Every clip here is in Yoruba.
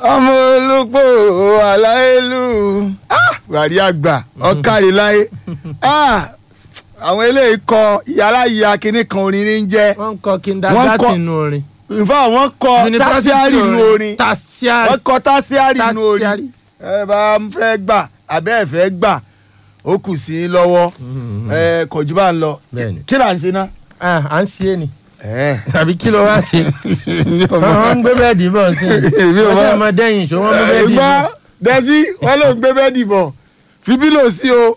ọmọ olùpò aláìlú wàrí àgbà ọkàrí láyé àwọn eléyìí kọ yàrá ìyá kínní kan orin ní jẹ́ wọ́n ń kọ kindergarten nù orin. nfa wọ́n kọ University tásíárì nù orin tasiari. wọ́n kọ tásíárì nù orin Tásíárì. ẹ bá ń fẹ́ gbà abẹ́ ẹ̀ fẹ́ gbà ó kù sí i lọ́wọ́ ẹ kọjú bá ń lọ Bẹ́ẹ̀ni. kí là ń ṣe ná. Ah, à ń ṣe é ni ẹ àbí kí ló wá ṣe wọ́n ń gbé bẹ́ẹ̀dì bọ̀ sí i Èmi ò wọ́n mọ̀. ṣe ọmọ dẹ́yìn ṣó wọ́n mú bẹ́ẹ̀dì gbọ́ bọ̀. dẹ́sí wọ́n ló ń gbé bẹ́ẹ̀dì bọ̀ fi bílò sí o.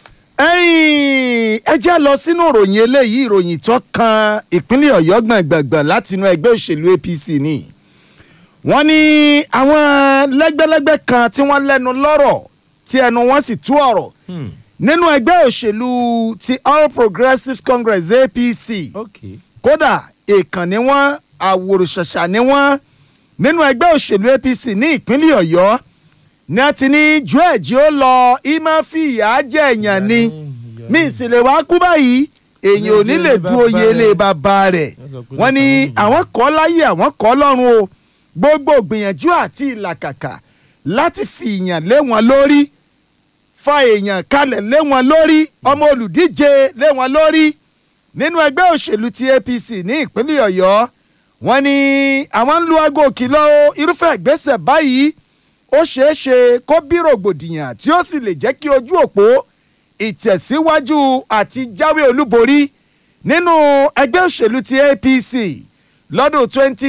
ẹ̀yin ẹ jẹ́ lọ sínú ìròyìn eléyìí ìròyìn tó kan ìpínlẹ̀ ọ̀yọ́ gbọ̀ngbọ̀ngbọ̀n láti inú ẹgbẹ́ òṣèlú apc ni. wọ́n ní àwọn lẹ́gbẹ́lẹ́gbẹ́ kan tí wọ́n lẹ́nu lọ́rọ̀ tí ẹnu wọn sì tú ọ̀rọ̀ Hmm, nínú ẹgbẹ́ òṣèlú ti all progressives congress apc ok kódà èèkàn ni wọ́n àwòrán-ṣàṣà ni wọ́n nínú ẹgbẹ́ òṣèlú apc ní ìpínlẹ̀ ọ̀yọ́ ní a ti ní george ó lọ ìmọ̀ fi ìyà jẹ èèyàn ni mí ìsìlẹ̀ wàá kú báyìí èèyàn ò ní lè du oyè ilé bàbá rẹ̀ wọ́n ní àwọn kọ́ láyé àwọn kọ́ lọ́run o gbogbo gbìyànjú àti ìlàkàkà láti fi ìyàn lé wọn lórí fa èèyàn kalẹ̀ lé wọn lórí ọmọ olùdíje lé wọn lórí nínú ẹgbẹ́ òṣèlú ti apc ní ìpínlẹ̀ ọ̀yọ́ wọ́n ní àwọn ń lu aago kìlọ̀ o irúfẹ́ ìgbésẹ̀ báyìí ó ṣeé ṣe kó bí rògbòdìyàn tí ó sì lè jẹ́ kí ojú òpó ìtẹ̀síwájú àti jáwé olúborí nínú ẹgbẹ́ òṣèlú ti apc lọ́dún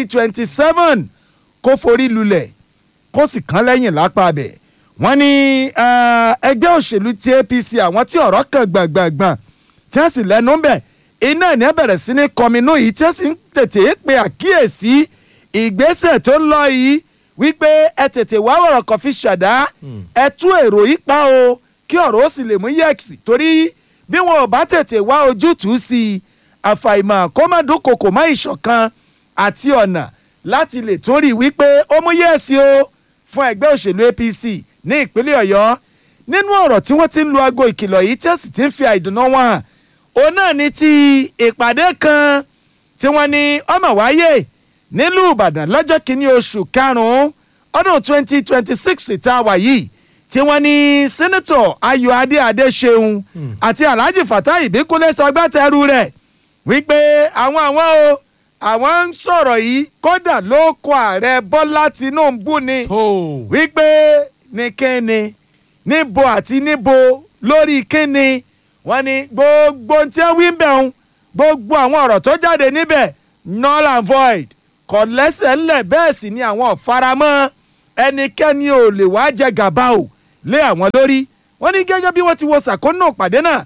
2027 kó forí lulẹ̀ kó sì kán lẹ́yìn lápá abẹ̀ wọ́n ní eh, ẹgbẹ́ òṣèlú ti apc àwọn tí ọ̀rọ̀ kan gbàngbàngbàn tí wọ́n sì lẹ́nu ń bẹ̀ iná ẹ̀ ní bẹ̀rẹ̀ sí ní kọminú yìí tí wọ́n sì ń tètè pe àkíyèsí ìgbésẹ̀ tó ń lọ yìí wípé ẹ tètè wá ọ̀rọ̀ kan fi ṣàdá ẹ tú èrò yìí pa o kí ọ̀rọ̀ ó sì lè mú yẹ̀kì torí bí wọn ò bá tètè wá ojútùú sí i àfàìmọ̀ kó má dúnkokò má ìṣọ̀kan àti ọ̀nà láti lè tún rí i wípé ó mú yẹ̀sì o fún ẹgbẹ́ òṣèlú apc ní ìpínlẹ̀ ọ̀yọ́ nínú ọ̀rọ̀ tí wọ́n ti ń lu aago ìkìlọ̀ yìí tí wọ́n sì ti ń fi àìdùnnú wọn hàn òun náà ní ti ìpàdé kan tí wọ́n ní ọmọ wáyé nílùú ìbàdàn lọ́jọ́ kìíní oṣù karùn-ún ọdún twenty twenty six tá a wà yìí tí wọ́n ní sẹ́nẹ́tọ̀ ayọ̀ adé adéṣeun àti alhaji fatai ìbíkúnlé sọgbàtẹ́rù rẹ̀ wípé àwọn àwọn o àwọn ń sọ̀rọ̀ yìí kódà ló kọ ààrẹ bọ́lá tìǹbù ni tó wípé ní kíni níbo àti níbo lórí kíni wọ́n ní gbogbo tí wọ́n wí ń bẹ̀ ń gbogbo àwọn ọ̀rọ̀ tó jáde níbẹ̀ null and void kò lẹ́sẹ̀ ńlẹ̀ bẹ́ẹ̀ sì ni àwọn ọ̀faramọ́ ẹnikẹ́ni ò lè wá jẹ gàba o lé àwọn lórí wọ́n ní gẹ́gẹ́ bí wọ́n ti wo sàkóńnà ìpàdé náà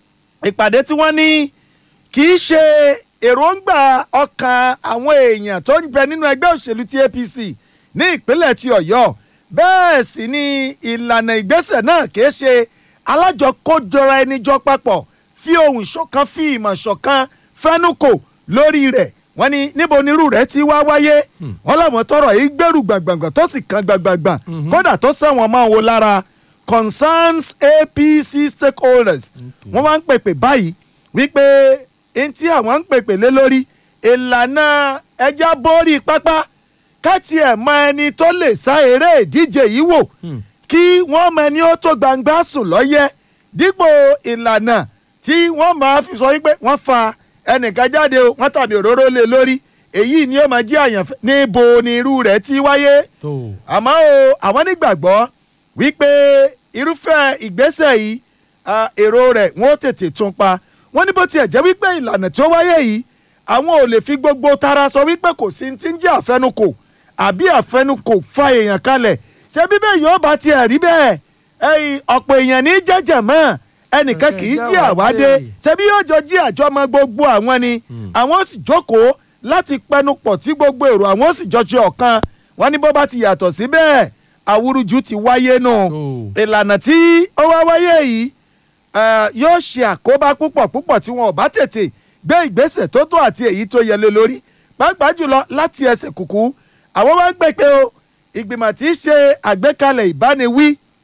ìpàdé tí wọ́n ní kì í ṣe èròǹgbà ọkàn àwọn èèyàn tó ń bẹ nínú ẹgbẹ́ òṣèlú ti apc ní ìpínlẹ̀ ti ọ̀yọ́ bẹ́ẹ̀ sì ni ìlànà ìgbésẹ̀ náà kì í ṣe alájọkójọra ẹni jọ papọ̀ fi ohùn ṣọ̀kan fi ìmọ̀ ṣọ̀kan fẹ́nukò lórí rẹ̀ wọ́n ní níbo nírú rẹ̀ ti wá wáyé wọ́n làwọn tọrọ yìí gbèrú gbàngbàngbàn tó sì kan gbàngbàngbàn kódà tó sẹ́wọ̀n máa wo lára concerns apc stakeholders wọ́n máa ń pèpè báyìí wípé n tí àwọn ń pèpè lé lórí ìlànà ẹja borí pápá káti ẹ̀ mọ ẹni tó lè sá eré ìdíje yìí wò kí wọ́n mọ ẹni ó tó gbangba sùn lọ́yẹ́ dípò ìlànà tí wọ́n máa fi sọ wípé wọ́n fa ẹnìkan jáde o wọ́n tàbí òróró lé lórí èyí ni ó máa jẹ́ àyànfẹ́ níbo ni irú rẹ̀ ti wáyé tó àmọ́ o àwọn nígbàgbọ́ wípé irúfẹ́ ìgbésẹ̀ yìí ah, èrò rẹ̀ wọ́n ó tètè tún pa wọ́n ní bó tiẹ̀ jẹ́ wípé ìlànà tó wáyé yìí àwọn ò lè fi gbogbo tara sọ wípé kò sí ti ń jẹ́ àfẹnukò àbí àfẹnukò fa èèyàn kalẹ̀ ṣé bíbẹ̀ yóò bá tiẹ̀ rí bẹ́ẹ̀ ẹ̀yìn ọ̀pọ̀ èèyàn ní jẹ́jẹ̀ mọ́ ẹnìkan kì í jí àwádé ṣebí yóò jọ jí àjọmọ gbogbo àwọn ni àwọn ó sì jókòó láti pẹnupọ̀ tí gbogbo èrò àwọn ó sì jọ ṣe ọ̀kan wọ́n ní bó bá ti yàtọ̀ sí bẹ́ẹ̀ àwùrúju ti wáyé nù tó ìlànà tí ó wá wáyé yìí eh, yóò ṣe àkóbá púpọ̀ púpọ̀ tí wọn ò bá tètè gbé ìgbésẹ̀ tó tó àti èyí tó yẹ lé lórí pàápàá jùlọ láti ẹsẹ̀ kùkú àwọn wá ń pè pé o ìgbìmọ̀ tí í ṣe àgbékalẹ̀ ìbániwí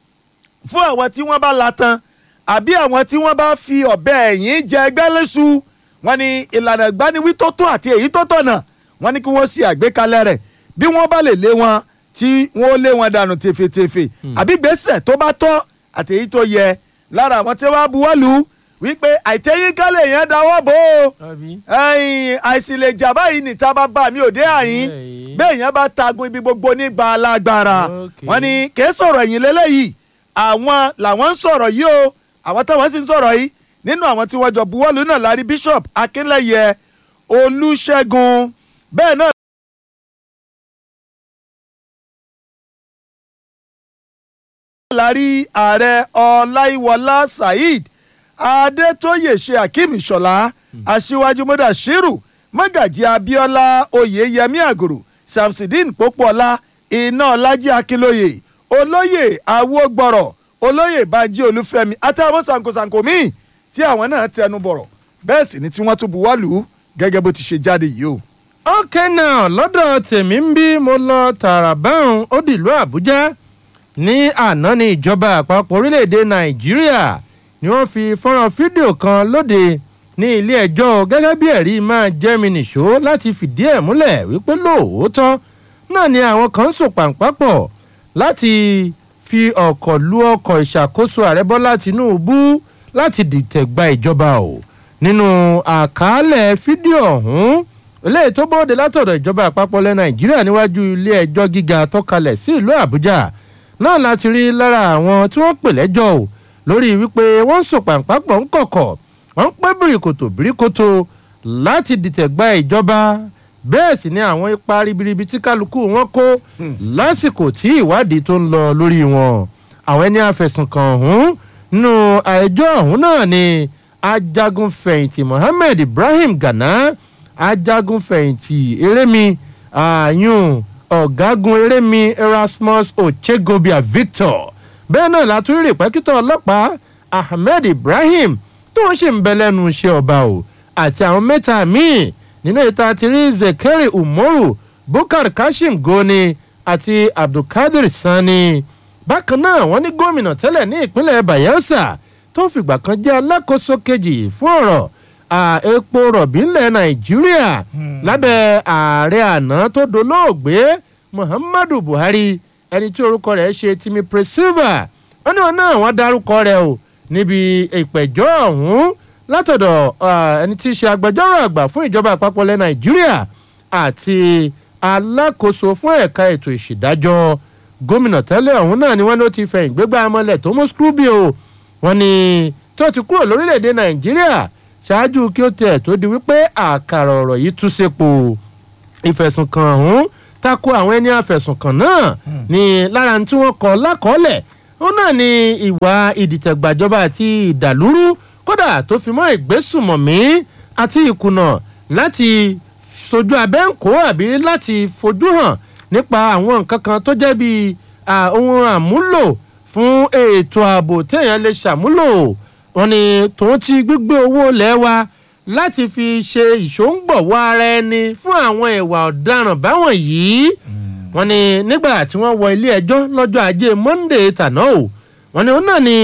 fún àwọn tí wọ́n bá la tan àbí àwọn tí wọ́n bá fi ọ̀bẹ ẹ̀yìn jẹ ẹgbẹ́ léṣu wọ́n ní ìlànà ìgbaniwí tó tó àti èyí tó tọ̀nà wọ́n ní kí wọ́n ṣe àgbékalẹ̀ rẹ̀ bí wọ́n bá lè lé wọn tí wọ́n lé wọn dànù tèfètèfè àbí gbèsè tó bá tọ́ àtèyí tó yẹ lára àwọn tí wọ́n buwọ́lù wípé àìtẹ́yìnkálẹ̀ yẹn dáwọ́ bò ó àbí. ẹ̀yìn àìsìlèjà báyìí níta bá bá mi ò dé àyín Ẹ̀yìn. bẹ́ẹ̀ yẹn bá tagun ibi gbogbo nígbà alágbára Okay. wọ́n ní kìí sọ̀rọ̀ ẹ̀yìn lélẹ́yìí àwọn làwọn ń sọ̀rọ̀ yìí o àwọn táwọn sì ń sọ̀rọ̀ yìí nínú àwọn tí wọ́n jọ buwọ́lù náà lárí bishop akínlẹ́yẹ olùṣègùn bẹ́ẹ̀ náà lárí ààrẹ ọláìwọlá saheed adétóyè ṣe akeem ìṣọ̀lá aṣíwájú mudashiru mọ́gàjí abíọ́lá oyèyẹmí àgùrù samsidin pópóọlá iná ọlájí akínlóye olóyè awógbọ̀rọ̀ olóyè banjí olúfẹ́mi àtàwọn sankosanko míì tí àwọn náà tẹnu bọ̀rọ̀ bẹ́ẹ̀ sì ni tí wọ́n tún buwọ́lù gẹ́gẹ́ bó ti ṣe jáde yìí o. okay now lọ́dọ̀ tèmi ń bí mo lọ tààrà báwọn ó dìlú àbújá ní àná ní ìjọba àpapọ̀ orílẹ̀‐èdè nàìjíríà ni wọ́n fi fọ́nrán fídíò kan lóde ní ilé ẹjọ́ gẹ́gẹ́ bí ẹ̀rí máa jẹ́ mi nìṣó láti fìdí ẹ̀ múlẹ̀ wípé lóòótọ́ náà ni àwọn kan ń sò pàǹpápọ̀ láti fi ọkọ̀ lu ọkọ̀ ìṣàkóso ààrẹ bọ́lá tìǹbù láti dìtẹ̀ gba ìjọba o nínú àkàálẹ̀ fídíò ọ̀hún eléyìí tó bóde látọ̀dọ̀ ìjọba àpapọ̀ ilẹ̀ nàìjíríà níwájú ilé ẹjọ́ gíga tó kalẹ̀ sí ìlú àbújá náà láti rí lára àwọn tí wọ́n pè lẹ́jọ́ o lórí wípé wọ́n ń sòpàǹpàpọ̀ ń kọ̀kọ̀ wọ́n ń pẹ́ bìrìkòtò bìrìkòtò láti dìtẹ̀ gba ìjọba bẹ́ẹ̀ sì ni àwọn ipa ribiribi tí kálukú wọn kó lásìkò tí ìwádìí tó ń lọ lórí wọn àwọn ẹni àfẹ̀sùnkàn ọ̀hún nínú ẹjọ́ ọ̀hún náà ni ajagun fẹ̀yìntì mohammed ibrahim gana ajagun fẹ̀yìntì erémi ààyùn ọ̀gágun erémi erasmus ochegobia victor bẹ́ẹ̀ náà látúrí rìpẹ́kítọ̀ ọlọ́pàá ahmed ibrahim tó ń ṣe ń bẹ lẹ́nu iṣẹ́ ọba o àti àwọn mẹ́ta míì nínú ìta ti rí zekeri umoru bukar kashim goni àti abdulkadir sani bákan náà wọ́n ní gómìnà tẹ́lẹ̀ ní ìpínlẹ̀ bayelsa tó ń fìgbà kan jẹ́ alákòóso kejì fún ọ̀rọ̀ à, epo rọ̀bì ńlẹ̀ nàìjíríà lábẹ́ ààrẹ àná tó dolóògbé muhammadu buhari ẹni tí orúkọ rẹ̀ ṣe timi presilva wọ́n ní wọn náà wọ́n dárúkọ rẹ̀ o níbi ìpẹ̀jọ́ ọ̀hún látọ̀dọ̀ à, ẹni tí í ṣe agbẹjọ́rò àgbà fún ìjọba àpapọ̀ ilẹ̀ nàìjíríà àti alákòóso fún ẹ̀ka ètò ìṣèdájọ́ gómìnà tẹ́lẹ̀ ọ̀hún náà ni wọ́n ló ti fẹ̀yìn gbégbá amọ̀lẹ̀ tó mú scrooby o wọ́n ní tó ti kúrò lórílẹ̀‐èdè nàìjíríà ṣáájú kí ó tẹ̀ tó di wípé àkàrà ọ̀rọ̀ yìí tú sépo ìfẹ̀sùnkàn ọ̀hún tako àwọn ẹni àfẹ̀sùnkàn náà ní lára tí wọ́n kọ lákọọ́lẹ̀ ó náà ní ìwà ìdìtẹ̀gbàjọba àti ìdàlúrú kódà tó fi mọ́ ìgbésùmọ̀mí àti ìkùnà láti sojú abẹ́ǹkó àbí láti fojú hàn nípa àwọn nǹkan kan tó jẹ́ bíi à, ohun àmúlò fún ètò ààbò téèyàn lè ṣàmúlò wọn ni tòun ti gbígbé owó lẹ́wà láti fi ṣe ìṣòǹgbọ̀wọ́ ara ẹni fún àwọn ìwà ọ̀daràn báwọn yìí wọn ni nígbà tí wọ́n wọ ilé ẹjọ́ lọ́jọ́ ajé monde tàná o wọn ni òun náà ni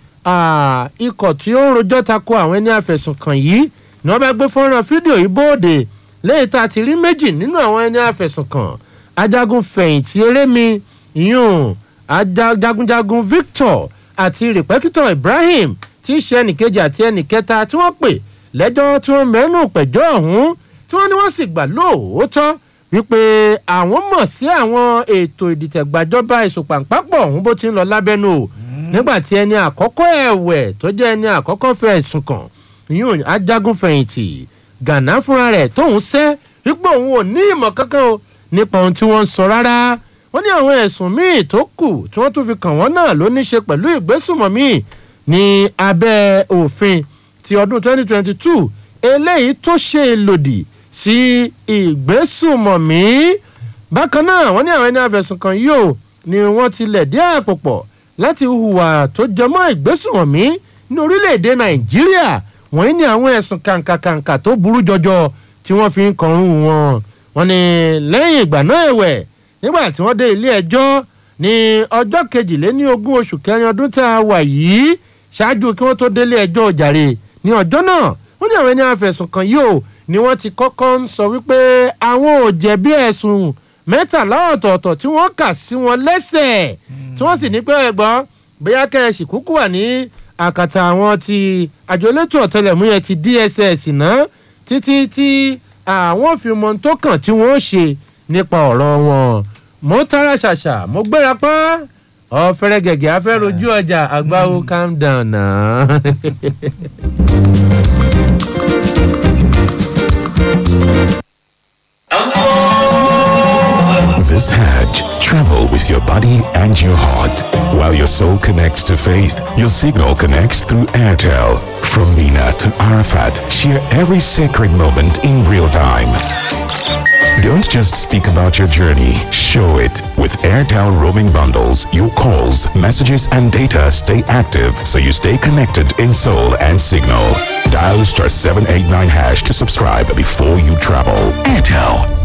ah, ikọ̀ tí ó ń rojọ́ tako àwọn ẹni àfẹ̀sùnkàn yìí ni wọ́n bá gbé fọ́nrán fídíò yìí bóde lẹ́yìn tá a ti rí méjì nínú àwọn ẹni àfẹ̀sùnkàn ajagun fẹ̀yìntì erémi yún ajagunjagun victor àti rìpẹ́kítọ̀ ibrahim tí í ṣe ẹnìkejì àti ẹnìkẹta tí wọ́n pè lẹ́jọ́ tí wọ́n mẹ́nu pẹ̀jọ́ ọ̀hún tí wọ́n ní wọ́n sì gbà lóòótọ́ wípé àwọn mọ̀ sí àwọn ètò ìdìtẹ̀gbàjọba ìsopàǹpàpọ̀ ọ̀hún bó ti ń lọ lábẹ́nu o nígbà tí ẹni àkọ́kọ́ ẹ̀wẹ̀ tó jẹ́ ẹni àkọ́kọ́ fẹ́ ẹ̀sùn kàn yún ajagun fẹ̀yìntì gànà fúnra rẹ̀ tóun sẹ́ wípé òun ò ní ìmọ̀ kankan o nípa ohun tí wọ́n ń sọ rárá wọ́n ní àwọn ẹ̀sùn míì tó kù tí wọ́n tún fi kàn wọ́n náà ló ní ṣe pẹ̀lú ìgbésùnmọ̀mí ní abẹ́ òfin ti ọdún 2022 eléyìí tó ṣe lòdì sí ìgbésùnmọ̀mí bákan náà wọ́n ní àwọn ẹni àfẹ̀sùn kan yìí ò ni wọ́n ti lẹ̀ dé àpò pọ̀ láti hùwà tó jẹmọ́ ìgbésùnmọ̀mí ní orílẹ̀-èdè nàìjíríà wọ́n ní àwọn ẹ̀sùn kàǹkàkàǹkà tó burú jọjọ tí wọ́n fi ń kọrún wọn wọ́n ní lẹ́yìn ìgbà náà ẹ̀wẹ̀ nígbà tí wọ́n dé ilé ẹjọ́ ní ọjọ́ kejìléní ogún oṣù kẹrin ọdún tá a wà yìí ṣáájú kí wọ́n tó délé ẹjọ́ jàre ní ọjọ́ náà wọ́n ní àwọn ẹni àfẹ̀sùn kan yìí ò ní wọ́n ti kọ́kọ́ ń sọ wípé àwọn ò jẹ̀bi ẹ̀sùn mẹ́tàlá ọ̀tọ̀ọ̀tọ̀ tí wọ́n kà sí wọn lẹ́sẹ̀ tí wọ́n sì ní pé ẹ̀gbọ́n bóyá kẹ́ẹ̀sì kúkú wà ní àkàtà àwọn ti àjọ elétò ọ̀tẹlẹ̀múyẹ́ ti dss náà títí tí àwọn fi mọ tó kàn tí wọ́n ṣe nípa ọ̀rọ̀ wọn mo tara ṣàṣà mo gbéra pa ọ̀fẹ́rẹ́ gẹ̀gẹ́ afẹ́ rojú ọjà àgbáwo calm down náà. This Hajj, travel with your body and your heart. While your soul connects to faith, your signal connects through Airtel. From Mina to Arafat, share every sacred moment in real time. Don't just speak about your journey, show it. With Airtel roaming bundles, your calls, messages, and data stay active so you stay connected in soul and signal. Dial star 789 hash to subscribe before you travel. Airtel.